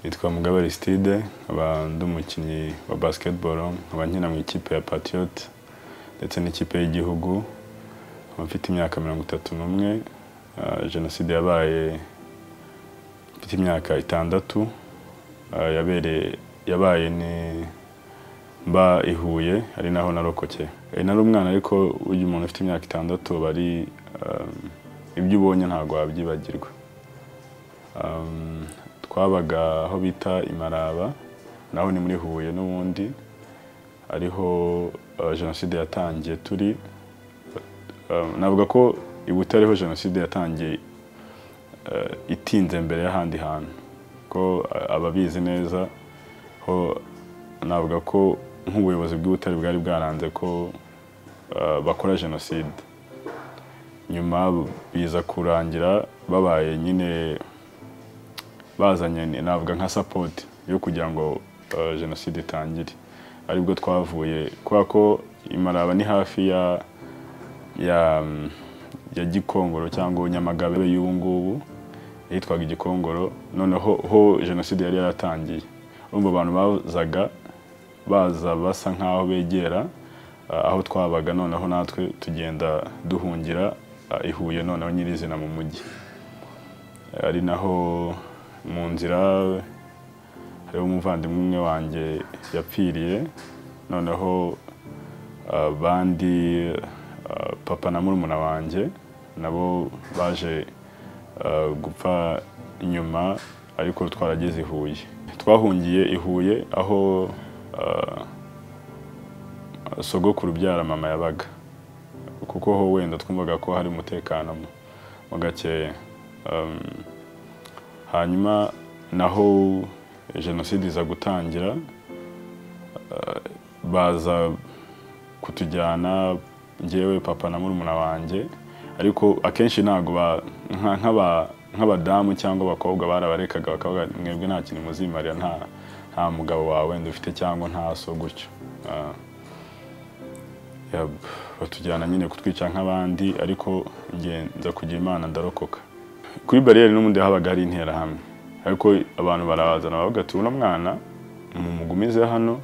Nitwa Mugabe Aristide nkaba ndi umukinnyi wa basketball nkaba nkina mu ikipe ya Patriot ndetse n'ikipe y'igihugu nkaba mfite imyaka mirongo itatu n'umwe Ah, jenoside yabaye mfite imyaka itandatu Ah, yabereye yabaye ni mba i Huye ari naho narokokeye Eh, nari umwana ariko uyu umuntu ufite imyaka itandatu aba ari ah, ibyo ubonye ntabwo wabyibagirwa Um, twabaga aho bita imaraba naho ni muri huye n'ubundi ariho uh, jenoside yatangiye turi Um, navuga ko i butare ho jenoside yatangiye uh, itinze mbere y'ahandi hantu ko uh, ababizi neza ho navuga ko nk'ubuyobozi bw'ibutare bwari bwaranze ko uh, bakora jenoside nyuma biza kurangira babaye nyine bazanye ni- navuga nka sapoti yo kugira ngo uh, jenoside itangire aribwo twavuye kubera ko imaraba ni hafi ya ya mm, ya gikongoro cyangwa nyamagabe y'ubu ngubu yitwaga igikongoro noneho ho jenoside yari yaratangiye urumva abantu bazaga baza basa nk'aho begera ah, aho twabaga noneho natwe tugenda duhungira ah, i Huye noneho nyirizina mu mujyi ari naho mu nzira hariho umuvandimwe umwe wanjye yapfiriye noneho abandi ah, papa na murumuna wanjye nabo baje ah, gupfa nyuma ariko twarageze i Huye twahungiye i Huye aho ah, sogokuru ubyara mama yabaga kuko ho wenda twumvaga ko hari umutekano mu- mo gakeya Um, hanyuma naho jenoside iza gutangira uh, baza kutujyana njyewe papa na murumuna wanjye ariko akenshi ntabwo ba- nka- nk'aba- nk'abadamu cyangwa abakobwa barabarekaga bakavuga mwebwe nta kintu muzimarira nta nta mugabo wawe wenda ufite cyangwa nta so gutyo Ah. Ya- batujyana nyine kutwica nk'abandi ariko nge nza kugira imana ndarokoka kuri bariyeri n'ubundi habaga hari interahamwe ariko abantu barabazana baravuga ati uno mwana mumugumize hano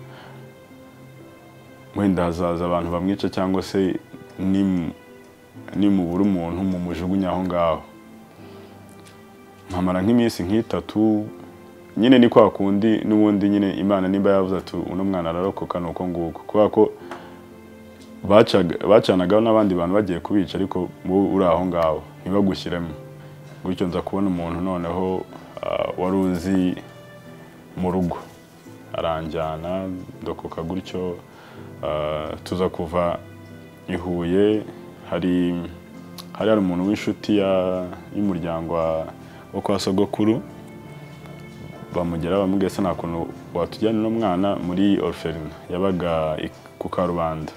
wenda hazaza abantu bamwica cyangwa se nimu- nimubura umuntu mumujugunye aho ngaho nkamara nk'iminsi nk'itatu nyine ni kwa kundi n'ubundi nyine imana nimba yavuze ati uno mwana ararokoka ni uko nguko kubera ko bacaga- bacanagaho n'abandi bantu bagiye kubica ariko wowe uri aho ngaho ntibagushyiremo gutyo nza kubona umuntu noneho ah, wari uzi mu rugo aranjyana ndokoka gutyo ah, tuza kuva i Huye hari hari hari umuntu w'inshuti ya- y'umuryango wa- wo kwa sogokuru bamugera bamubwira se nta kuntu watujyana uno mwana muri orphelin yabaga i- ku karubanda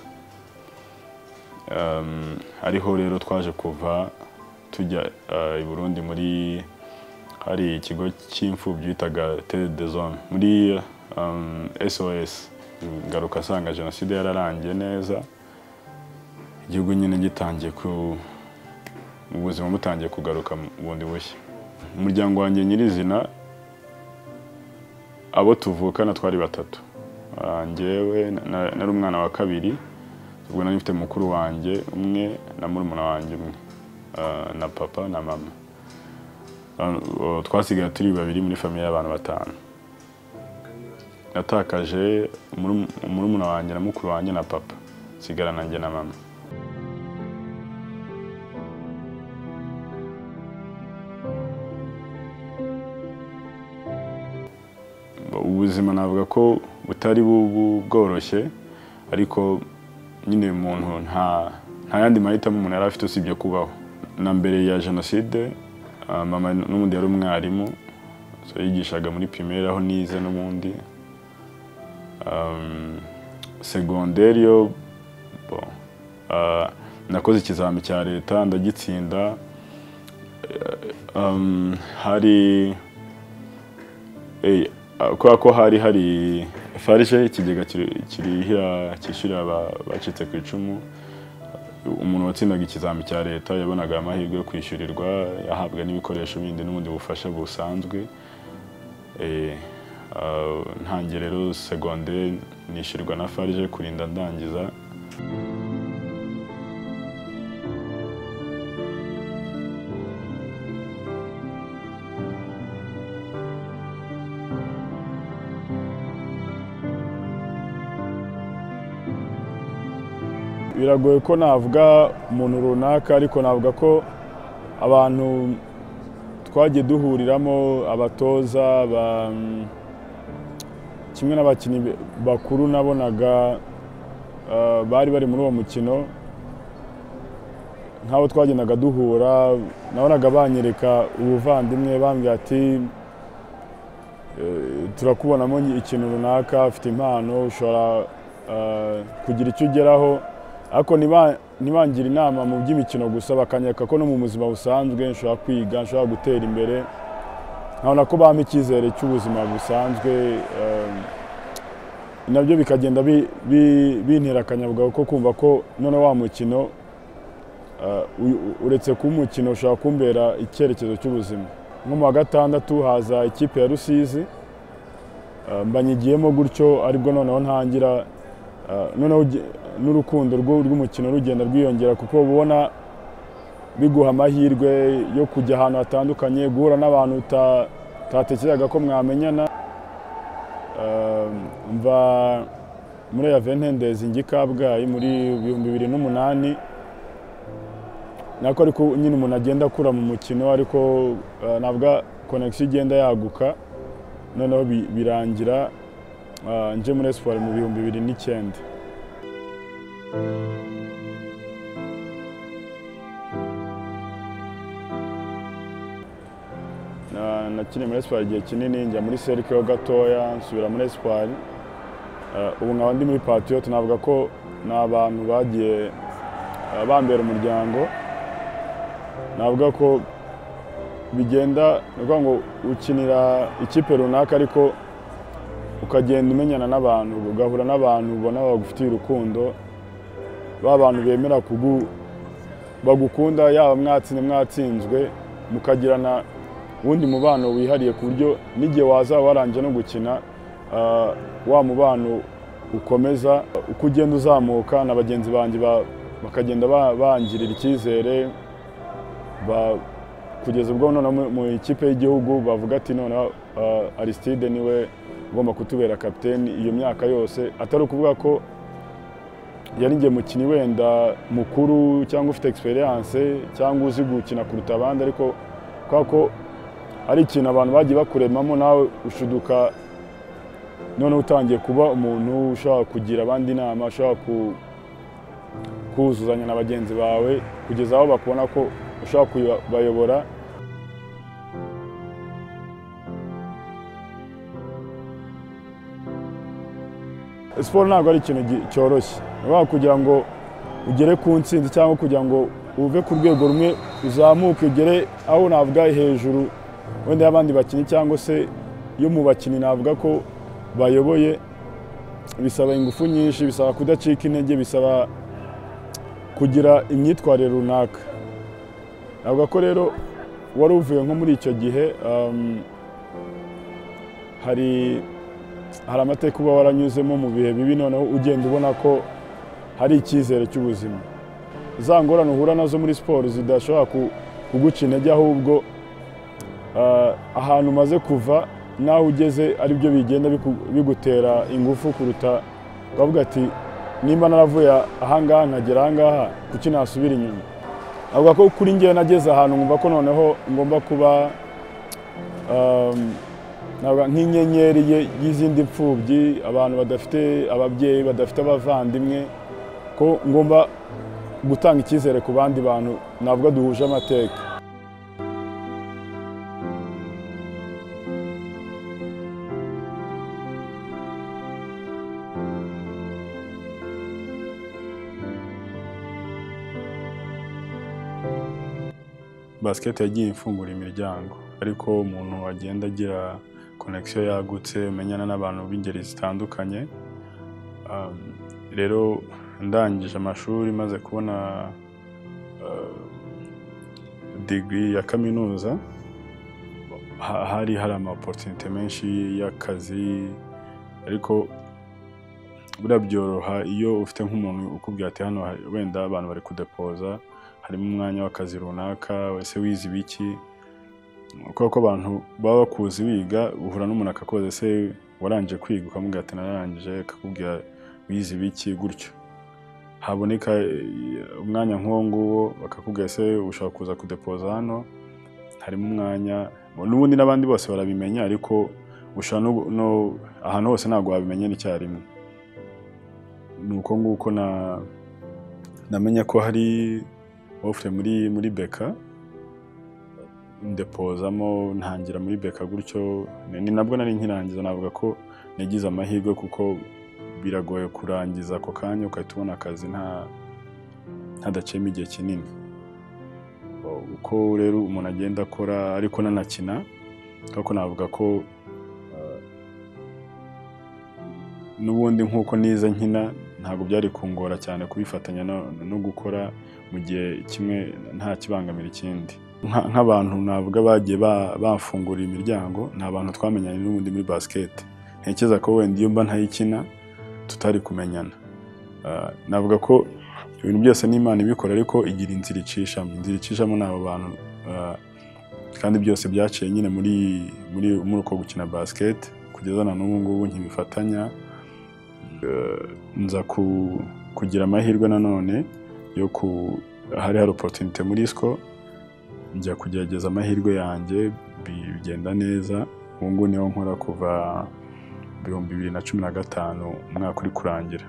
Um, ariho rero twaje kuva tujya uh, i Burundi muri hari ikigo cy'imfubyi bitaga Terre de Zone muri um, SOS ngaruka asanga jenoside yararangiye neza igihugu nyine gitangiye ku ubuzima butangiye kugaruka bundi bushya umuryango wanjye nyirizina abo tuvukana twari batatu Ah, njyewe na- na- nari umwana wa kabiri ubwo nari mfite mukuru wanjye umwe na murumuna wanjye umwe Ah, na papa na mama Ah, o- twasigaye turi babiri muri famiye y'abantu batanu natakaje muru- murumuna wanjye na mukuru wanjye na papa nsigara nanjye na mama ubuzima navuga ko butari bu- bu- bworoshye ariko nyine umuntu nta nta yandi mahitamo umuntu yari afite usibye kubaho na mbere ya jenoside ah, mama n'ubundi yari umwarimu so yigishaga muri pirimeri aho nize n'ubundi Um, segonderi yo bon, ah, nakoze ikizami cya leta ndagitsinda Eh, um, hari Eh, ah, kubera ko hari hari farije ikigega kiri- kirihira cyishyurira aba- bacitse ku icumu umuntu watsindaga ikizami cya leta yabonaga amahirwe yo kwishyurirwa yahabwa n'ibikoresho bindi n'ubundi bufasha busanzwe Eh, Ah, ntangiye rero segonderi nishyurwa na farije kurinda ndangiza biragoye ko navuga umuntu runaka ariko navuga ko abantu twagiye duhuriramo abatoza ba- kimwe n'abakinnyi bakuru nabonaga eh, bari bari muri uwo mukino nk'abo twagendaga duhura nabonaga banyereka ubuvandimwe bambwira ati eh, turakubonamo ikintu runaka ufite impano ushobora eh, kugira icyo ugeraho ariko niba- ntibangira inama mu by'imikino gusa bakanyereka ko no mu buzima busanzwe nshobora kwiga nshobora gutera imbere nkabona ko bampa icyizere cy'ubuzima busanzwe eh, nabyo bikagenda bi- bi- bintera akanyabugabo ko kumva ko none wa mukino eh, u- u- uretse kuba umukino ushobora kumbera icyerekezo cy'ubuzima nko mu wa gatandatu haza ikipe ya rusizi eh, mbanyigiyemo gutyo aribwo noneho ntangira eh, noneho uge- n'urukundo rwo- rw'umukino rugenda rwiyongera kuko uba ubona biguha amahirwe yo kujya ahantu hatandukanye guhura n'abantu uta- utatekerezaga ko mwamenyana Eh, mva muri yavenhendezi njya i kabgayi muri ibihumbi bibiri n'umunani nako ariko nyine umuntu agenda akura mu mukino ariko eh, navuga konegisiyo igenda yaguka noneho bi- birangira eh, nje muri esiporo mu bihumbi bibiri n'icyenda Na- nakiniye muri esipari igihe kinini njya muri serike ho gatoya nsubira muri esipari Eh, ubu nkaba ndi muri patiyote navuga ko ni abantu bagiye eh, bambera umuryango navuga ko bigenda ni ukuvuga ngo ukinira ikipe runaka ariko ukagenda umenyana n'abantu ugahura n'abantu ubona bagufitiye urukundo ba bantu bemera kugu bagukunda yaba mwatsinze mwatsinzwe mukagirana uwundi mubano wihariye ku buryo n'igihe wazaba warangije no gukina ah, wa mubano ukomeza uko ugenda uzamuka na bagenzi banjye ba- bakagenda ba- bangirira icyizere ba- kugeza ubwo noneho mu- mu ikipe y'igihugu bavuga ati noneho ah, Aristide niwe ugomba kutubera kapiteni iyo myaka yose atari ukuvuga ko yari ngiye mukinnyi wenda mukuru cyangwa ufite egisperiyanse cyangwa uzi gukina kuruta abandi ariko kubera ko ari ikintu abantu bagiye bakuremamo nawe ushuduka noneho utangiye kuba umuntu ushobora kugira abandi inama ushobora ku- kuzuzanya na bagenzi bawe kugeza aho bakubona ko ushobora kubayobora siporo ntabwo ari ikintu gi- cyoroshye ushobora kugira ngo ugere ku ntsinzi cyangwa kugira ngo uve ku rwego rumwe uzamuke ugere aho navuga hejuru wenda y'abandi bakinnyi cyangwa se yo mu bakinnyi navuga ko bayoboye bisaba ingufu nyinshi bisaba kudacika intege bisaba kugira imyitwarire runaka navuga ko rero wari uvuye nko muri icyo gihe um, hari hari amateka uba waranyuzemo mu bihe bibi noneho ugenda ubona ko hari icyizere cy'ubuzima za ngorane uhura nazo muri siporo zidashobora ku- kuguca intege ahubwo ah, ahantu umaze kuva n'aho ugeze ari byo bigenda biku- bigutera ingufu kuruta ukavuga ati nimba naravuye ahangaha nkagera ahangaha kuki nasubira inyuma avuga ko kuri ngewe nageze ahantu nkumva ko noneho ngomba kuba um, navuga nk'inyenyeri ye- y'izindi mfubyi abantu badafite ababyeyi badafite abavandimwe ko ngomba gutanga icyizere ku bandi bantu navuga duhuje amateka basiketi yagiye ifungura imiryango ariko umuntu agenda agira konegisiyo yagutse umenyana n'abantu b'ingeri zitandukanye Um, rero ndangije amashuri maze kubona uh, digiri ya kaminuza ha- hari hari amaporutunite menshi y'akazi ariko buriya byoroha iyo ufite nk'umuntu ukubwira ati hano hari- wenda abantu bari kudepoza harimo umwanya w'akazi runaka ese wize ibiki kubera ko abantu baba bakuzi biga uhura n'umuntu akakubaza ese warangije kwiga ukamubwira ati nararangije akakubwira wize ibiki gutyo haboneka eh, umwanya nk'uwo nguwo bakakubwira ese ushobora kuza kudepoza hano harimo umwanya n'ubundi n'abandi bose barabimenya ariko ushobora no, no ahantu hose ntabwo wabimenyera icyarimwe ni uko nguko na namenya ko hari ofure muri muri beka ndepozamo ntangira muri beka gutyo ni ni nabwo nari nkirangiza navuga ko nagize amahirwe kuko biragoye kurangiza ako kanya ugahita ubona akazi nta ntadaciyemo igihe kinini O- uko rero umuntu agenda akora ariko nanakina ariko navuga ko eh, n'ubundi nk'uko nize nkina ntabwo byari kungora cyane kubifatanya no- no gukora mu gihe kimwe nta kibangamira ikindi Nka- nk'abantu navuga bagiye ba- bamfungurira imiryango ni abantu twamenyanye n'ubundi muri basket ntekereza ko wenda iyo mba ntayikina tutari kumenyana Ah, navuga ko ibintu byose n'imana ibikora ariko igira inzira icishamo inzira icishamo ni abo bantu ah, kandi byose byaciye nyine muri muri muri uko gukina basket kugeza na n'ubu ngubu nkibifatanya Ah, nza ku- kugira amahirwe nanone yo ku hari hari opportunity muri sco njya kugerageza amahirwe yanjye bi- bigenda neza ubu ngubu niho nkora kuva ibihumbi bibiri na cumi na gatanu umwaka uri kurangira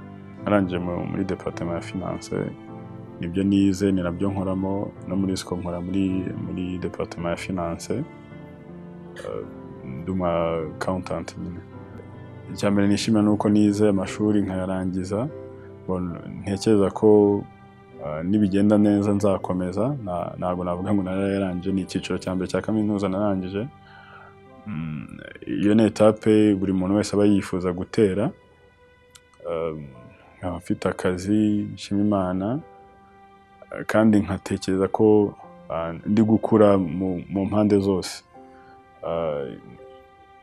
narangije mu- muri departement ya finance nibyo nize ni nabyo nkoramo no muri siko nkora muri muri departement ya finance Eh, ndi umu accountant nyine icya mbere nishimira ni uko nize amashuri nkayarangiza Bon, ntekereza ko Uh, nibigenda neza nzakomeza Na- ntabwo navuga ngo narayarangije ni icyiciro cya mbere cya kaminuza narangije Mm, iyo ni etape buri muntu wese aba yifuza gutera Um, nkaba mfite akazi nshima imana Uh, kandi nkatekereza ko uh, ndi gukura mu mu mpande zose Uh,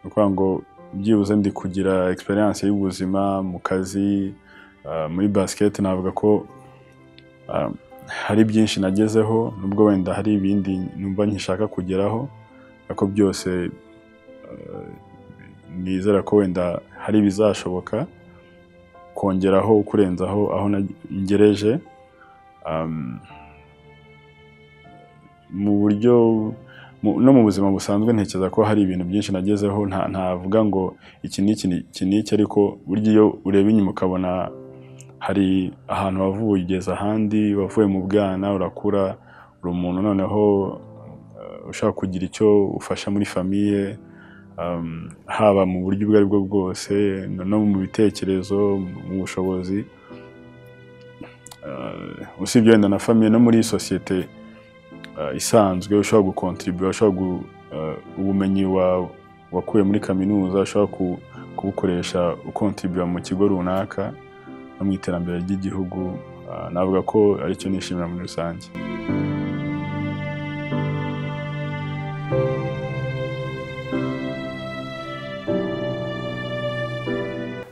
ni ukuvuga ngo byibuze ndi kugira experience y'ubuzima mu kazi uh, muri basket navuga ko Um, hari byinshi nagezeho nubwo wenda hari ibindi numva nkishaka kugeraho ariko byose uh, nizera ko wenda hari ibizashoboka kongeraho kurenzaho aho nag- ngereje Um, mu buryo mu- no mu buzima busanzwe ntekereza ko hari ibintu byinshi nagezeho nta- ntavuga ngo iki ni iki ni- iki ni iki ariko burya iyo ureba inyuma ukabona hari ahantu wavuye ugeze ahandi wavuye mu bwana urakura uri umuntu noneho uh, ushaka kugira icyo ufasha muri famiye um, haba mu buryo ubwo aribwo bwose no no mu bitekerezo mu bushobozi Uh, usibye wenda na famiye no muri sosiyete uh, isanzwe ushobora gukontribura ushobora gu, uh, ubumenyi wa- wakuye muri kaminuza ushobora ku, kubukoresha ukontribura mu kigo runaka no mu iterambere ry'igihugu ah, navuga ko aricyo nishimira muri rusange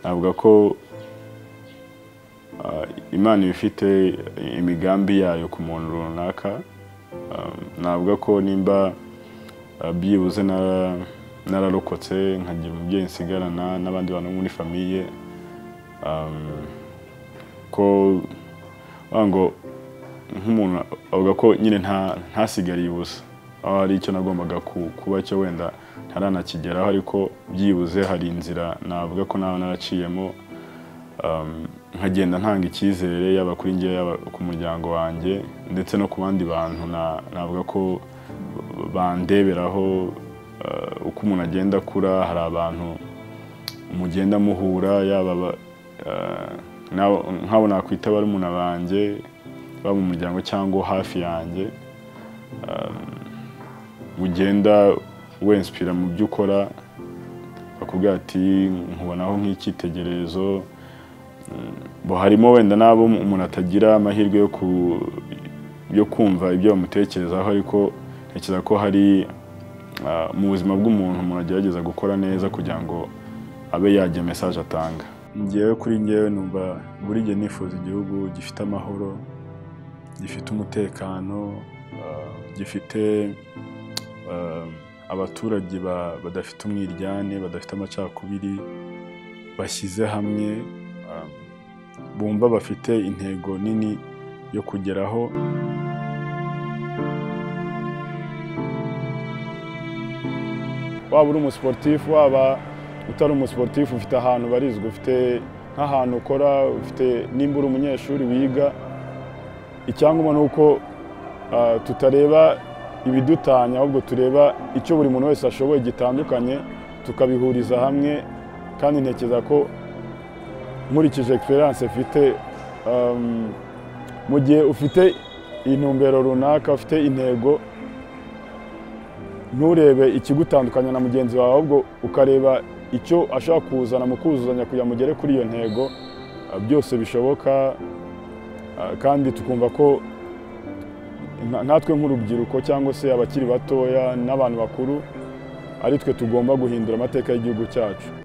navuga ko ah, imana iba ifite imigambi yayo ku muntu runaka Ah, navuga ko nimba ah, byibuze nara- nararokotse nkagira umubyeyi nsigarana n'abandi bantu bo muri famiye um, ko wagira ngo nk'umuntu avuga ko nyine nta- ntasigariye ubusa aho hari icyo nagombaga ku- kuba cyo wenda ntaranakigeraho ariko byibuze hari inzira navuga ko nawe naraciyemo um, nkagenda ntanga icyizere yaba kuri njye yaba ku muryango wanjye ndetse no ku bandi bantu na- navuga ko bandeberaho uh, uko umuntu agenda akura hari abantu mugenda muhura yaba aba- eh, n'abo- nk'abo nakwita barumuna banjye baba mu muryango cyangwa hafi yanjye um, ugenda wensipira mu byo ukora bakubwira ati nkubonaho nk'icyitegererezo Mm, bo harimo wenda n'abo umuntu atagira amahirwe yo ku yo kumva ibyo bamutekerezaho ariko ntekereza ko hari ah, mu buzima bw'umuntu umuntu agerageza gukora neza kugira ngo abe yagira mesaje atanga ngewe kuri ngewe numva buri gihe nifuza igihugu gifite amahoro gifite umutekano ah, gifite ah, abaturage ba- badafite umwiryane badafite amacakubiri bashyize hamwe ah, bumva bafite intego nini yo kugeraho waba uri umusiporutifu waba utari umusiporutifu ufite ahantu ubarizwa ufite nk'ahantu ukora ufite nimba uri umunyeshuri wiga icyangwa ni uko ah, tutareba ibidutanya ahubwo tureba icyo buri muntu wese ashoboye gitandukanye tukabihuriza hamwe kandi ntekereza ko nkurikije egiperanse mfite um, mu gihe ufite intumbero runaka ufite intego nturebe ikigutandukanya na mugenzi wawe ahubwo ukareba icyo ashaka kuzana mu kuzuzanya kugira ngo ugere kuri iyo ntego ah, byose bishoboka ah, kandi tukumva ko nka- nkatwe nk'urubyiruko cyangwa se abakiri batoya n'abantu bakuru ari twe tugomba guhindura amateka y'igihugu cyacu